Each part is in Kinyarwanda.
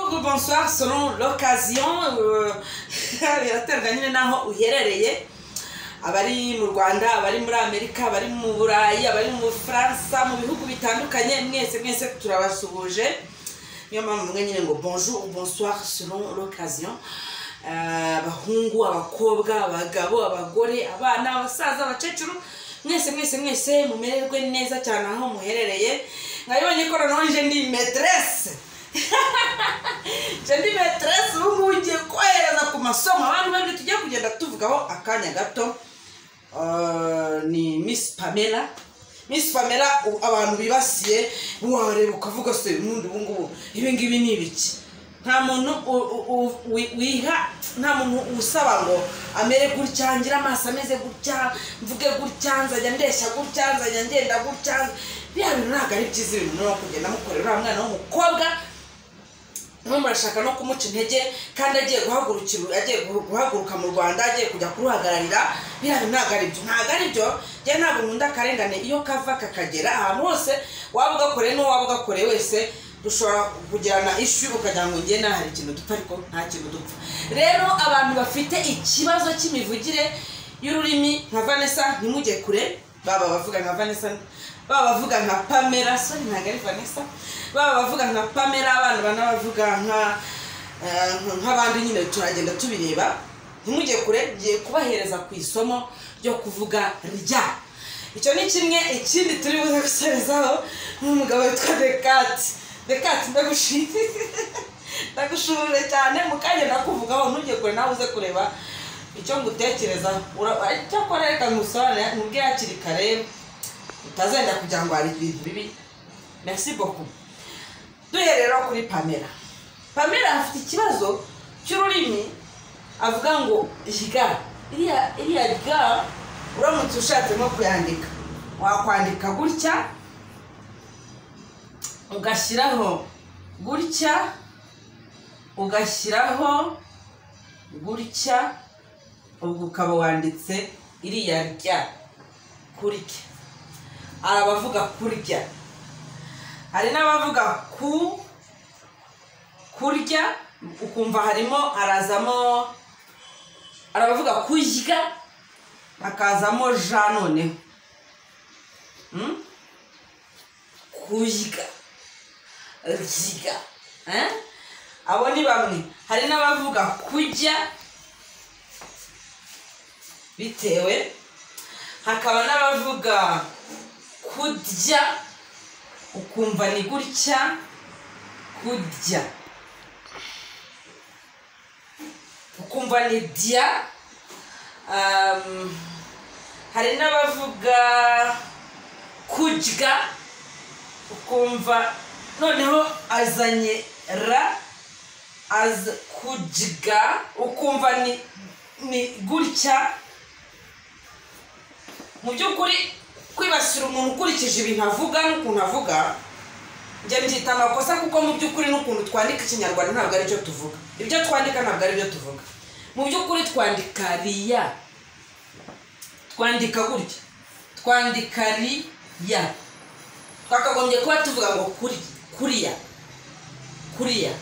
bonsoir selon l'occasion birateranye n'aho uherereye abari mu rwanda abari muri amerika abari mu burayi abari mu bufaransa mu bihugu bitandukanye mwese mwese turabasuhuje niyo mpamvu mwe nyine ngo bonjour bonsoir selon l'occasion abahungu abakobwa abagabo abagore abana abasaza abakecuru mwese mwese mwese mumererwe neza cyane aho muherereye mwabibonye ko noneho nje ndi meterese jendi meterese ubu ngubu ngiye kohereza ku masomo abandi babiri tugiye kugenda tuvugaho akanya gato ni misi pamela misi pamela abantu bibasiye wareba ukavuga se ubundi ubu ngubu ibi ngibi ni ibiki nta muntu wiha nta muntu usaba ngo amere gutya ngira amaso ameze gutya mvuge gutya nzajya ndeshya gutya nzajya ngenda gutya biriya bintu ntabwo ari byiza ibintu no kugenda mukorera uriya mwana w'umukobwa mwe murashaka no kumuca intege kandi agiye guhagurukira agiye guhaguruka mu rwanda agiye kujya kuruhagararira biriya bintu ntabwo ari byo ntabwo ari byo njyewe ntabwo nkunda akarengane iyo kava kakagera ahantu hose waba ugakoreye n'uwo waba ugakoreye wese dushobora kugirana ishu ukagira ngo njye nta hari ikintu dupfa ariko nta kintu dupfa rero abantu bafite ikibazo cy'imivugire y'ururimi nka vanessa ntimujye kure baba bavuga nka vanessa baba bavuga nka pamela soni ntabwo ari vanessa baba bavuga nka pamela abana banabavuga nka nk'abandi nyine turagenda tubireba ntimujye kure ngiye kubahereza ku isomo ryo kuvuga rya icyo ni kimwe ikindi turi buze gusorezaho n'umugabo witwa dekati dekati ndagushije ndagushurire cyane mu kanya ndakuvugaho ntujye kure nawe uze kureba icyo ngutekereza cyakora reka ngusobanurire mubwe hakiri kare utazenda kugira ngo hari ibintu bibi merci beaucoup duherera kuri pamela pamela afite ikibazo cy'ururimi avuga ngo jiga iriya iriya ga uramutse ushatse nko kuyandika wakwandika gutya ugashyiraho gutya ugashyiraho gutya ubwo ukaba wanditse iriya rya kurya hari abavuga kurya hari n'abavuga ku kurya ukumva harimo harazamo hari abavuga kurya hakazamo ja noneho kurya ryiga abo ni bamwe hari n'abavuga kujya bitewe hakaba n'abavuga kudya ukumva ni gutya kudya ukumva ni dya hari n'abavuga kujya ukumva noneho azanye ra aza kujya ukumva ni gutya mu by'ukuri kwibasira umuntu ukurikije ibintu avuga n'ukuntu avuga njya mbyita amakosa kuko mu by'ukuri n'ukuntu twandika ikinyarwanda ntabwo aribyo tuvuga ibyo twandika ntabwo aribyo tuvuga mu by'ukuri twandika riya twandika gutya twandika riya twakagombye kuba tuvuga ngo kurya kuriya kuriya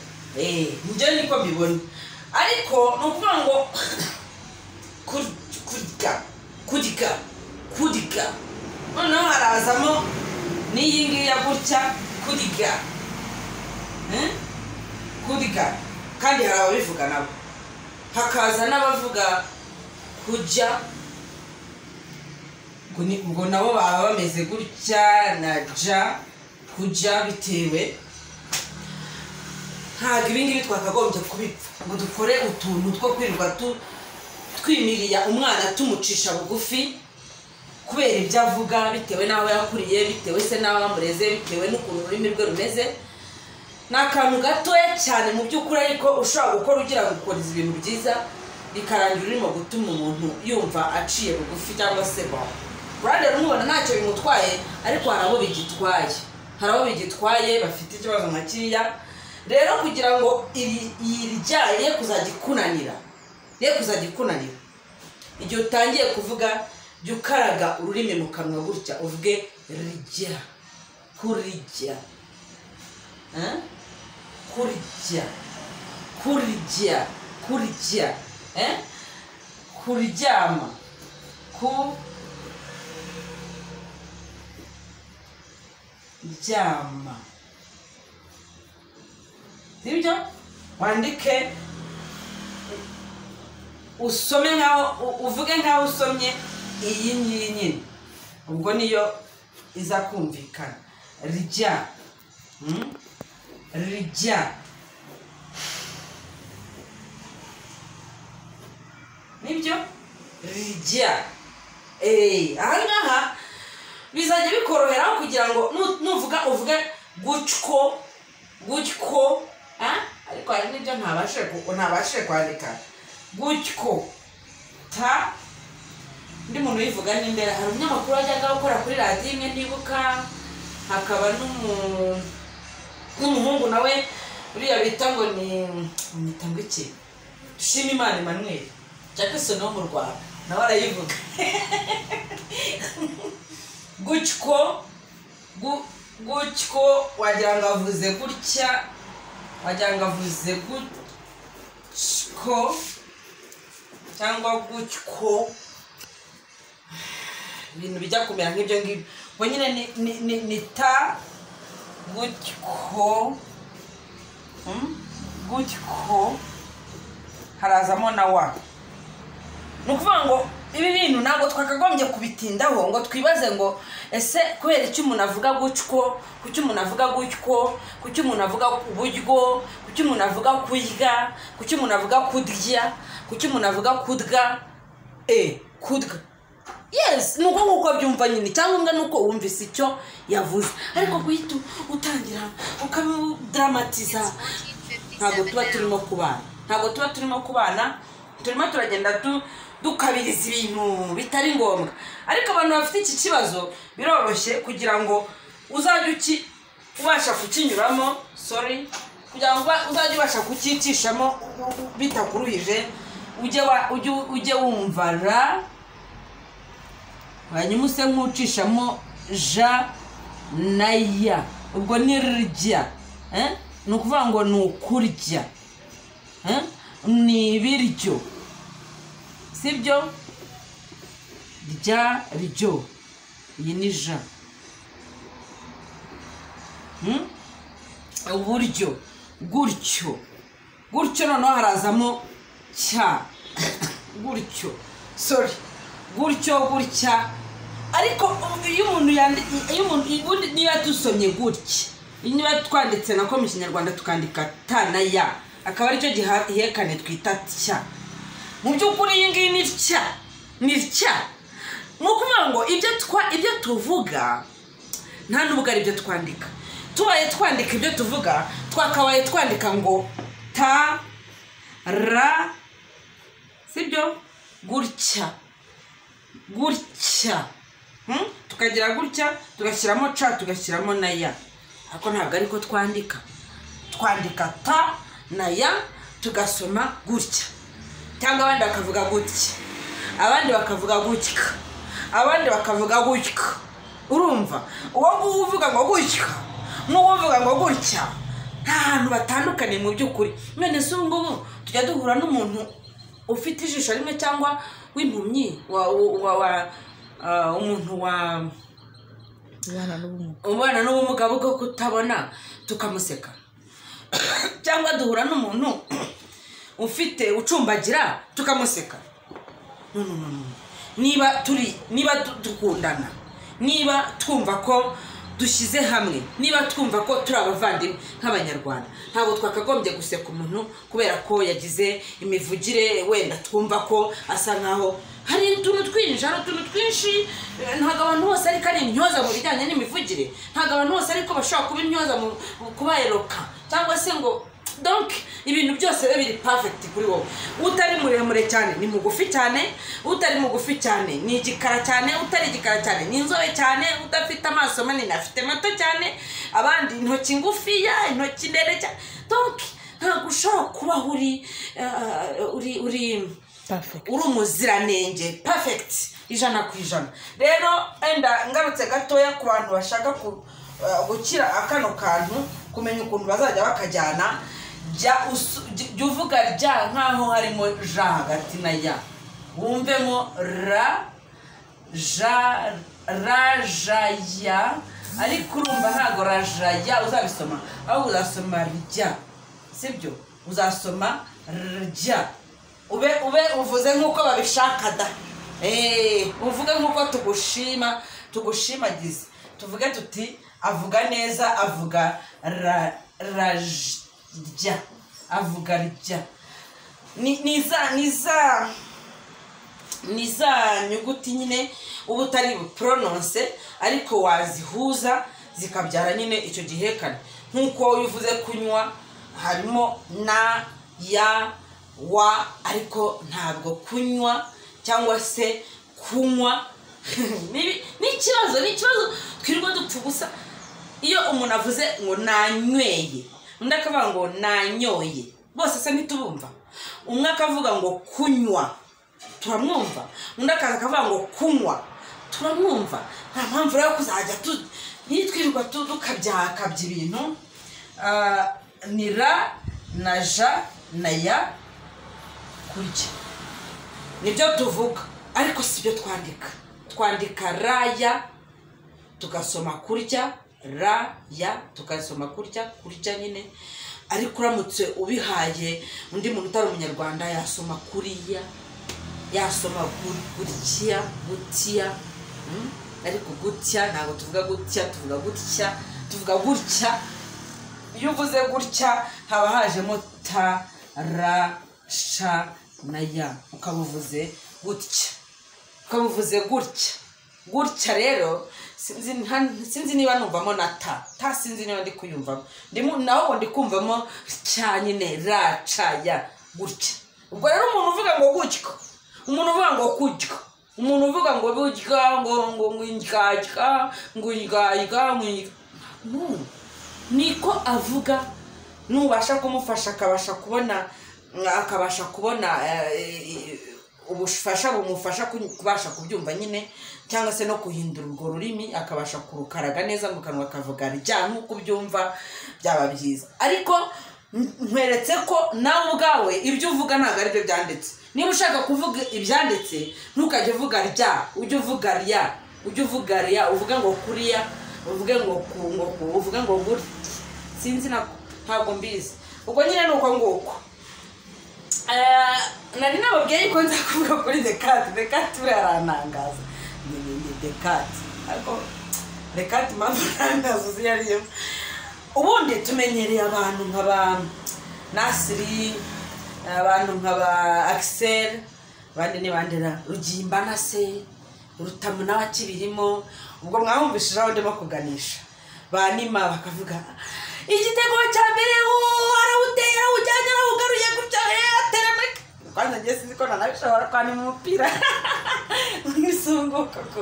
nibyo niko mbibona ariko ni ukuvuga ngo kurya kurya kurya noneho harazamo n'iyi ngiyi ya gutya kurya kurya kandi hari ababivuga nabo hakaza n'abavuga kujya ngo nabo baba bameze gutya na ja kujya bitewe ntabwo ibingibi twakagombye kubipfa ngo dukore utuntu two kwirirwa twimiriya umwana tumucisha bugufi kubera ibyo avuga bitewe n'aho yakuriye bitewe se n'aho amureze bitewe n'ukuntu ururimi rwe rumeze ni akantu gatoya cyane mu by'ukuri ariko ushobora gukora ugira ngo ukorize ibintu byiza bikarangira urimo gutuma umuntu yumva aciye bugufi cyangwa se baho urabona rero umubona ntacyo bimutwaye ariko hari abo bigitwaye hari abo bigitwaye bafite ikibazo nka kiriya rero kugira ngo iryaye kuzajya ikunanira ye kuzajya ikunanira igihe utangiye kuvuga jya ukaraga ururimi mu kanwa gutya uvuge rijya kurijya kurijya kurya kurya eh? kuryama ku ryama sibyo wandike usome nkaho u- uvuge nkaho usomye iyi ngiyi nyine ubwo niyo iza kumvikana rya Mm? rya nibyo rya eee aha ngaha bizajya bikoroheraho kugira ngo nu- nuvuga uvuge gutyo gutyo ah? ariko hari n'ibyo ntabashije ku- ntabashije kwandika gutyo ta undi muntu uyivuga n'imbere hari umunyamakuru wajyaga gukora kuri radiyo imwe ntibuka hakaba n'umu- n'umuhungu nawe uriya bita ngo ni bamwita ngo iki dushima imana emmanuel jackson wo mu rwanda nawe arayivuga gutyo gu- gutyo wagira ngo avuze gutya wagira ngo avuze gutyo cyangwa gutyo ibintu bijya kumera nk'ibyo ngibyo ubwo nyine ni, ni, ni, ni ta gutyo Mm? gutyo harazamo na wa ni ukuvuga ngo ibi bintu ntabwo twakagombye kubitindaho ngo twibaze ngo ese kubera icyo umuntu avuga gutyo kuki umuntu avuga gutyo kuki umuntu avuga uburyo kuki umuntu avuga kurya kuki umuntu avuga kurya kuki umuntu avuga kudwa e kudwa yes ni uko nguko byumva nyine icyangombwa ni uko wumvise icyo yavuze ariko guhita utangira ukabidaramatiza ntabwo tuba turimo kubana ntabwo tuba turimo kubana turimo turagenda du- dukabiriza ibintu bitari ngombwa ariko abantu bafite iki kibazo biroroshye kugira ngo uzajye uki ubasha kukinyuramo sorry kugira ngo uba- uzajye ubasha kucyicishamo u- u- u- bitakuruhije ujye wa- ujye ujye wumva ra hanyuma use nk'ucishamo ja na ya ubwo ni rya eh? ni ukuvuga ngo ni ukurya eh? ni ibiryo sibyo rya ryo iyi ni ja Hmm? uburyo gutyo gutyo noneho harazamo cya gutyo sorry gutyo gutya ariko iyo umuntu yandi- iyo umuntu ubundi niba dusomye gutya niba twanditse nako mu kinyarwanda tukandika ta na ya akaba aricyo giha- ihekane twita tya mu by'ukuri iyi ngiyi ni tya ni tya ni ukuvuga ngo ibyo twa- ibyo tuvuga nta n'ubwo ari byo twandika tubaye twandika ibyo tuvuga twakabaye twandika ngo ta ra sibyo gutya gutya Hmm? tukagira gutya tugashyiramo ca tugashyiramo na ya ariko ntabwo ariko twandika twandika ta na ya tugasoma gutya cyangwa abandi bakavuga gutya abandi bakavuga gutya abandi bakavuga gutya urumva uwo nguwo uvuga ngo gutya n'uwo uvuga ngo gutya nta hantu batandukaniye mu by'ukuri none se ubu ngubu tujya duhura n'umuntu ufite ijisho rimwe cyangwa w'impumyi wa, wa, wa, ah, umuntu wa abana n'ubumuga umwana n'ubumuga bwo kutabona tukamuseka cyangwa duhura n'umuntu ufite ucumbagira tukamuseka No, no, no, no. niba turi niba du- dukundana niba twumva ko dushyize hamwe niba twumva ko turi abavandimwe nk'abanyarwanda ntabwo twakagombye guseka umuntu kubera ko yagize imivugire wenda twumva ko asa nkaho hari utuntu twinshi hari utuntu twinshi eh, ntabwo abantu bose ariko ari intyoza mu bijyanye n'imivugire ntabwo abantu bose ariko bashobora kuba intyoza mu mu kubayeroka cyangwa se ngo donc ibintu byose biba biri perfect kuri wowe utari muremure cyane ni mugufi cyane utari mugufi cyane ni igikara cyane utari igikara cyane ni inzobe cyane udafite amaso manini afite mato cyane abandi intoki ngufiya intoki ndende cyane donc ntabwo ushobora kubaho uri eh, uri uri perfect uri umuziranenge perfect ijana ku ijana rero enda ngarutse gatoya ku bantu bashaka ku- eh, gukira kano kantu kumenya ukuntu bazajya bakajyana jya usu- jya- jya uvuga rya nk'aho harimo ja hagati na ya wumvemo ra ja rajaya ariko urumva ntabwo rajaya uzabisoma ahubwo uzasoma rya sibyo uzasoma rya ube ube uvuze nk'uko babishaka da Eh, uvuge nk'uko tugushima tugushimagize tuvuge tuti avuga neza avuga ra rajya avuga rya ni ni za ni za ni za nyuguti nyine uba utari buporononse ariko wazihuza zikabyara nyine icyo gihekane nk'uko iyo uvuze kunywa harimo na ya wa ariko ntabwo kunywa cyangwa se kunywa Ni- ni ikibazo ni ikibazo twirwa dupfa ubusa iyo umuntu avuze ngo nanyweye undi akavuga ngo nanyoye bose asa ntitubumva umwe akavuga ngo kunywa turamwumva undi akaza akavuga ngo kunywa turamwumva nta mpamvu rero yo kuzajya tu- ntitwirirwa tu- dukabyakabya ibintu Ah, ni ra na ja na ya kurya nibyo tuvuga ariko si byo twandika twandika raya tugasoma kurya ra ya tugasoma kurya kurya nyine ariko uramutse ubihaye undi muntu utari umunyarwanda yasoma kuriya yasoma gu- gutya gutya mm? ariko gutya ntabwo tuvuga gutya tuvuga gutya tuvuga gutya iyo uvuze gutya haba hajemo ta ra sha na ya ukabuvuze gutya ukabuvuze gutya gutya rero sinzi nta- sinzi niba numvamo na ta ta sinzi niba ndi kuyumvamo ndimo naho ndi kumvamo cya nyine ra ca ya gutya ubwo rero umuntu uvuga ngo gutyo umuntu uvuga ngo kutyo umuntu uvuga ngo burya ngo ngo ngwinjyajya ngwinjyajya ngwinjyajya niko avuga nubasha kumufasha akabasha kubona akabasha kubona eh, ubufasha bumufasha ku- kubasha kubyumva nyine cyangwa se no guhindura urwo rurimi akabasha kurukaraga neza mu kanwa akavuga rya nk'uko ubyumva byaba byiza ariko n- nkweretse ko nawe ubwawe ibyo uvuga ntabwo ari byo byanditse niba ushaka kuvuga ibyanditse ntukajye uvuga rya ujye uvuga rya ujye uvuga rya uvuge ngo kuriya uvuge ngo ku ngo ku uvuge ngo guri sinzi nako ntabwo mbizi ubwo nyine ni uko nguko Eh, nari nababwiye yuko nza kuvuga kuri dekati dekati buriya arantangaza ni ni ni dekati ariko dekati mpamvu arantangaza uzi iyo ari yo ubundi tumenyereye abantu nka ba nasiri abantu nka ba akiseri abandi ni bande ra rugimba na se rutamu nawe akibirimo ubwo mwabumvishije aho ndimo kuganisha banima bakavuga igitego cya mbere uwo arawuteye arawujyanye arawugaruye gutya eh, atera make kwanza njye sinzi ko nanabishobora kwanima umupira mwisunguka ko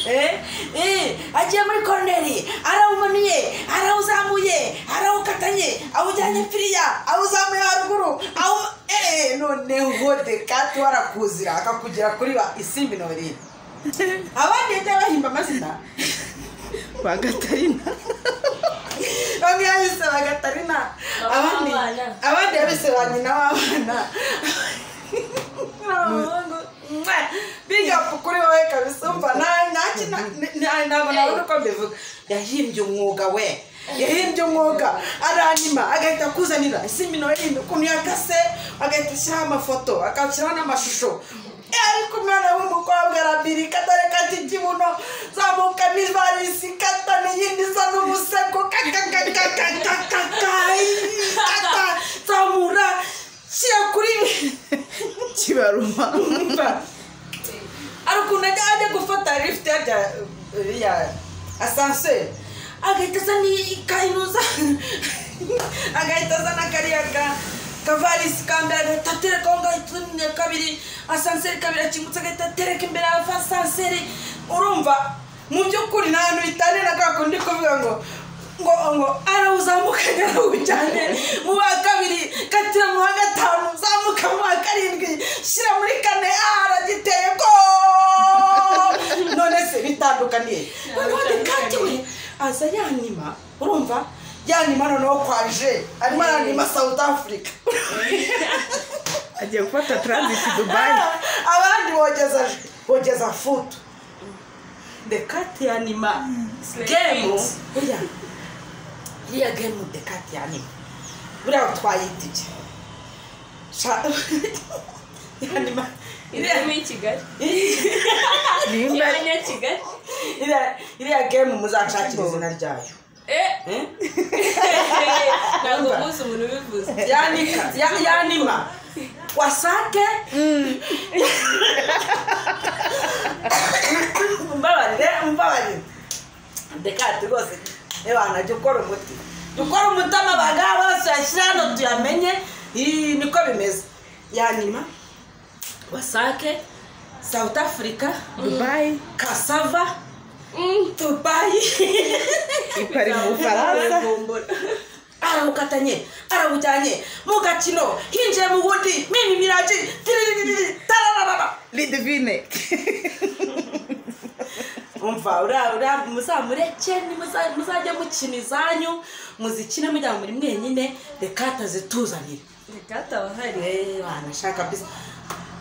eh eh agiye muri koroneri arawumanuye arawuzamuye arawukatanye awujyanye piriya awuzamuye haruguru awu eh noneho dekati warakuzira akakugera kuri ba isimbi nori abandi yajya bahimba amazina bagatarina bamwe yabise ba gatarina Mama abandi w'abana. abandi yabise ba nyina w'abana bigapu kuri wowe kabisa umva nta- nta kina- nta- ntabwo nabona uko mbivuga yahimbye umwuga we yahimbye umwuga aranyima agahita akuzanira isimbi nawe yindi ukuntu yakase agahita ashyiraho amafoto agashyiraho n'amashusho Eh, ariko umwana w'umukobwa arabirika dore kati ikibuno zamuka n'ivarisi ikatana iyindi isa n'umusego kakakakakakakakakakaka zamura shyira kuri kibaruma mba hari ukuntu ajya ajya gufata lift yajya ya asanseri agahita azana ikayinuza agahita azana kariya ka kavarisi ka mbere agahita atereka aho ngaho utundi ya kabiri asanseri kabiri akingutse agahita atereka imbere ya asanseri urumva mu by'ukuri nta hantu bitaniye na kwa kundi kuvuga ngo ngo ngo arawuzamukanye arawujyane mu wa kabiri katira mu wa gatanu uzamuka mu wa karindwi shyira muri kane ah, aragiteye ko none se bitandukaniye Ntabwo noneho bitandukaniye. dekati we aza yanima urumva yanima noneho kwaje arimo aranima south africa agiye gufata taranziti dubayi abandi bogeza bogeza futu dekati yanima gemu buriya iriya gemu dekati yanima buriya twayitiye Sha- yanima iriya irimo i kigali nimba kimanya kigali iriya- iriya gemu muzashakira izina ryayo Eh, Eh? ntabwo umunsi umuntu ubivuze yanika ya- yanima wasake mbabarire mbabarire dekati rwose ebana jya ukora umuti jya ukora umutima abagabo bose yashyira hano tuyamenye Ii, niko bimeze yanima wasake south africa dubayi kasava Mm, dubayi ipari mu bufaransa aragombora. aramukatanye aramujyanye mu gakino hinjiye mu bundi mimi miraji tiririri tarararara ridivine umva uriya uriya muzamureke nimuza- muzajye mukina izanyu muzikine mujya muri mwenyine reka tazituzanire Reka atabahari. Eh, wanashaka bisi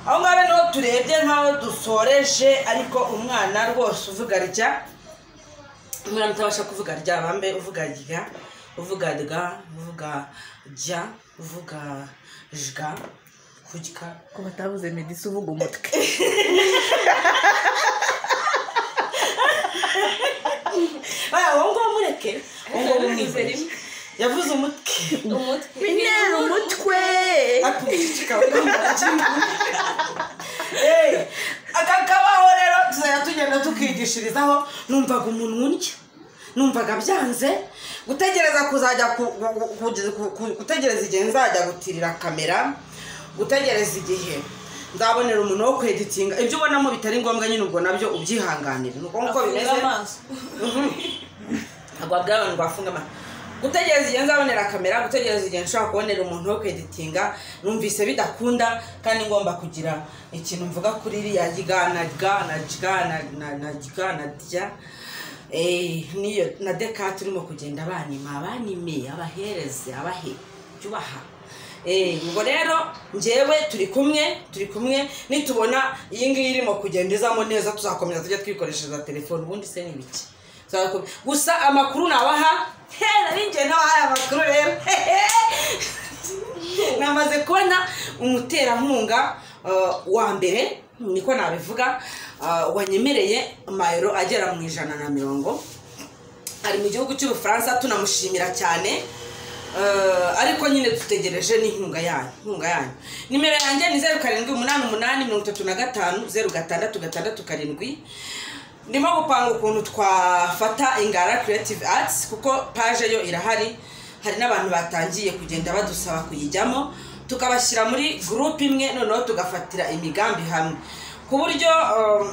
aho ngaho niho turebye nk'aho dusoreje ariko umwana rwose uvuga rya umwana utabasha kuvuga rya bambe uvuga rya uvuga rya uvuga jya uvuga jya kurya ko batavuze medisi uvuga umutwe aya wowe ngaho mureke wowe ngaho mumwibere Yavuze rimwe. yavuze umutwe umutwe umutwe Eh, aka kabaho rero tuzajya tugenda tukigishirizaho numvaga umuntu urya numvaga byanze gutegereza kuzajya ku- ku- ku- ku- ku- gutegereza igihe nzajya gutirira kamera gutegereza igihe nzabonera umuntu wo kweditinga ibyo ubonamo bitari ngombwa nyine ubwo nabyo ubyihanganire ni uko nguko Afunga bimeze amaso agwa bw'abantu bafunga amata gutegereza igihe nzabonera kamera gutegereza igihe nshobora kubonera umuntu wo kweditinga numvise bidakunda kandi ngomba kugira ikintu mvuga kuri iriya gana gana gana na na gana rya Eh, niyo na dekati urimo kugenda abanima abanime abahereze abahe byubaha Eh, ubwo rero njyewe turi kumwe turi kumwe nitubona iyi ngiyi irimo kugenda izamo neza tuzakomeza tujya twikoreshereza telefone ubundi se ni biki Tuzakomeza. gusa amakuru nabaha narinjye ntabahaye amakuru rero namaze kubona umuterankunga eh, wa mbere niko nabivuga eh, wanyemereye amayero agera mu ijana na mirongo ari mu gihugu cy'ubufaransa tunamushimira cyane Eh, ariko nyine dutegereje n'inkunga yanyu inkunga yanyu nimero yanjye ni zeru karindwi umunani umunani mirongo itatu na gatanu zeru gatandatu gatandatu karindwi ndimo gupanga ukuntu twafata ingara creative arts kuko paje yo irahari hari n'abantu batangiye kugenda badusaba kuyijyamo tukabashyira muri gurupe imwe noneho tugafatira imigambi hamwe ku buryo um,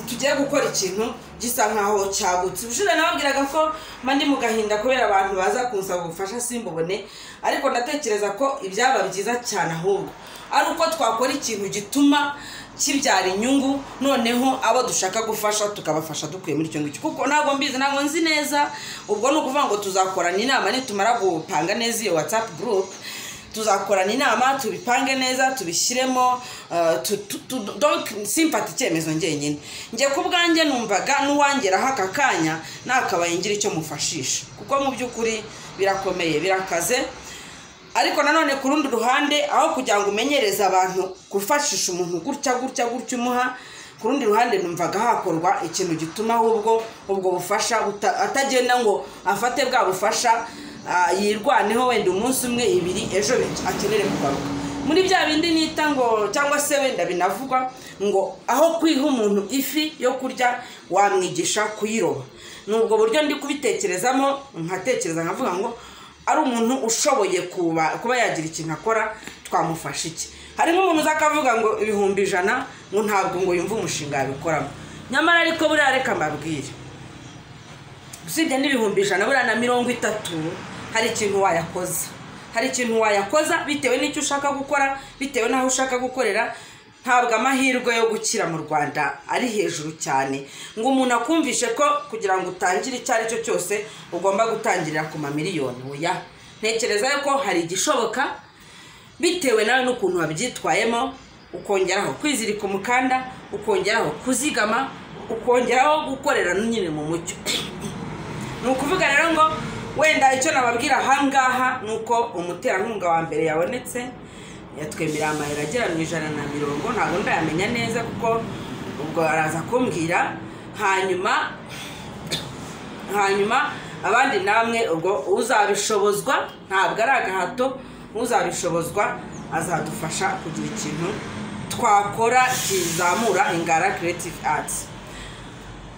tugiye gukora ikintu gisa nkaho cyagutse ubushize nababwiraga ko mba ndi mu gahinda kubera abantu baza kunsaba ubufasha simbubone ariko ndatekereza ko ibyaba byiza cyane ahubwo ari uko twakora ikintu gituma kibyara inyungu noneho abo dushaka gufasha tukabafasha dukuye muri icyo ngicyo kuko ntabwo mbizi ntabwo nzi neza ubwo ni ukuvuga ngo tuzakorana inama nitumara gupanga neza iyo watsapu gurupe tuzakorana inama tubipange neza tubishyiremo uh, tu- tu- tu- donc simfata icyemezo ngenyine njye ku bwanjye numvaga n'uwangeraho aka kanya nakabaye ngira icyo mufashisha kuko mu by'ukuri birakomeye birakaze ariko nanone ku rundi ruhande aho kugira ngo umenyereze abantu gufashisha umuntu gutya gutya gutya umuha ku rundi ruhande numvaga hakorwa ikintu gituma ahubwo ubwo bufasha buta- atagenda ngo afate bwa bufasha ah, yirwaneho wenda umunsi umwe ibiri ejo bindi akenere kugaruka muri bya bindi nita ngo cyangwa se wenda binavugwa ngo aho kwiha umuntu ifi yo kurya wamwigisha kuyiroba ni ubwo buryo ndi kubitekerezamo nkatekereza nkavuga ngo ari umuntu ushoboye kuba kuba yagira ikintu akora twamufasha iki hari nk'umuntu uza akavuga ngo ibihumbi ijana ngo ntabwo ngo yumve umushinga yabikoramo nyamara ariko buriya reka mbabwire usibye n'ibihumbi ijana buriya na mirongo itatu hari ikintu wayakoza hari ikintu wayakoza bitewe n'icyo ushaka gukora bitewe n'aho ushaka gukorera ntabwo amahirwe yo gukira mu rwanda ari hejuru cyane ngo umuntu akumvishe ko kugira ngo utangire icyo ari cyo cyose ugomba gutangirira ku mamiliyoni oya ntekereza ko hari igishoboka bitewe nawe n'ukuntu wabyitwayemo ukongeraho kwizirika umukanda ukongeraho kuzigama ukongeraho gukorera nyine mu mucyo ni ukuvuga rero ngo wenda icyo nababwira ahangaha ni uko umuterankunga wa mbere yabonetse yatwemerera amayero agera mu ijana na mirongo ntabwo ndayamenya neza kuko ubwo araza kumbwira hanyuma hanyuma abandi namwe ubwo uzabishobozwa ntabwo ari agahato uzabishobozwa azadufasha kugira ikintu twakora kizamura ingara creative arts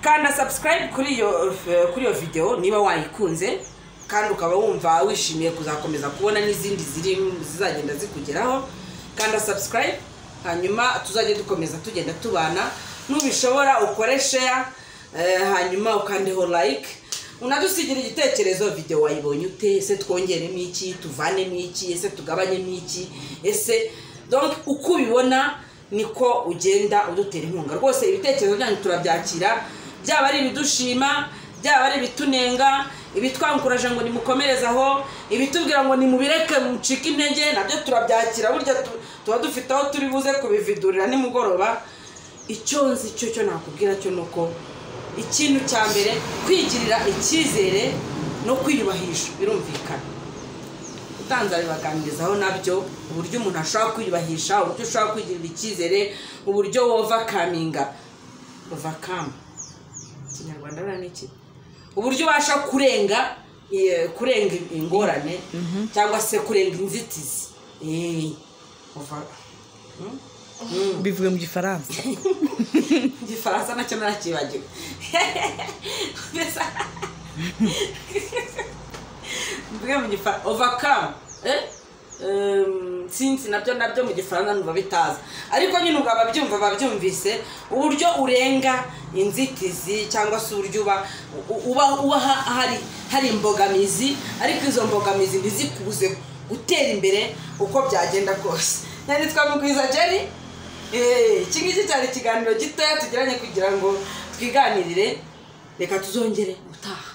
kanda subscribe kuri iyo kuri iyo video niba wayikunze kandi ukaba wumva wishimiye kuzakomeza kubona n'izindi ziri zizagenda zikugeraho kanda subscribe hanyuma tuzajye dukomeza tugenda tubana nubishobora ukore share eh, hanyuma ukandeho like unadusigira igitekerezo video wayibonye ute ese twongeremo iki tuvanemo iki ese tugabanyemo iki ese donc uko ubibona niko ugenda udutera inkunga rwose ibitekerezo byanyu turabyakira byaba ari ibidushima byaba ari ibitunenga ibitwankuraje ngo nimukomereze aho ibitubwira ngo nimubireke mucike intege nabyo turabyakira burya tu- tuba dufite aho turi buze kubividurira nimugoroba icyo nzi cyo cyo nakubwira cyo ni uko ikintu cya mbere kwigirira icyizere no kwiyubahisha birumvikana utanza bibaganirizaho nabyo uburyo umuntu ashobora kwiyubahisha uburyo ushobora kwigirira icyizere uburyo wovakaminga ovakamu ikinyarwanda buriya ni iki uburyo ubasha kurenga eh, kurenga ingorane cyangwa se kurenga inzitizi Eh, ova- bivuga mu gifaransa igifaransa nacyo narakibagiwe mbese mvuge mu gifaransa overcome eh? Em, sinzi nabyo nabyo mu gifaransa numva bitaza ariko nyine ubwo ababyumva babyumvise uburyo urenga inzitizi cyangwa se uburyo uba u- uba uba ha- hari hari imbogamizi ariko izo mbogamizi ntizikubuze gutera imbere uko byagenda kose nyanditse twamugwiza jerry Eh, iki ngiki cyari ikiganiro gitoya tugiranye kugira ngo twiganirire reka tuzongere gutaha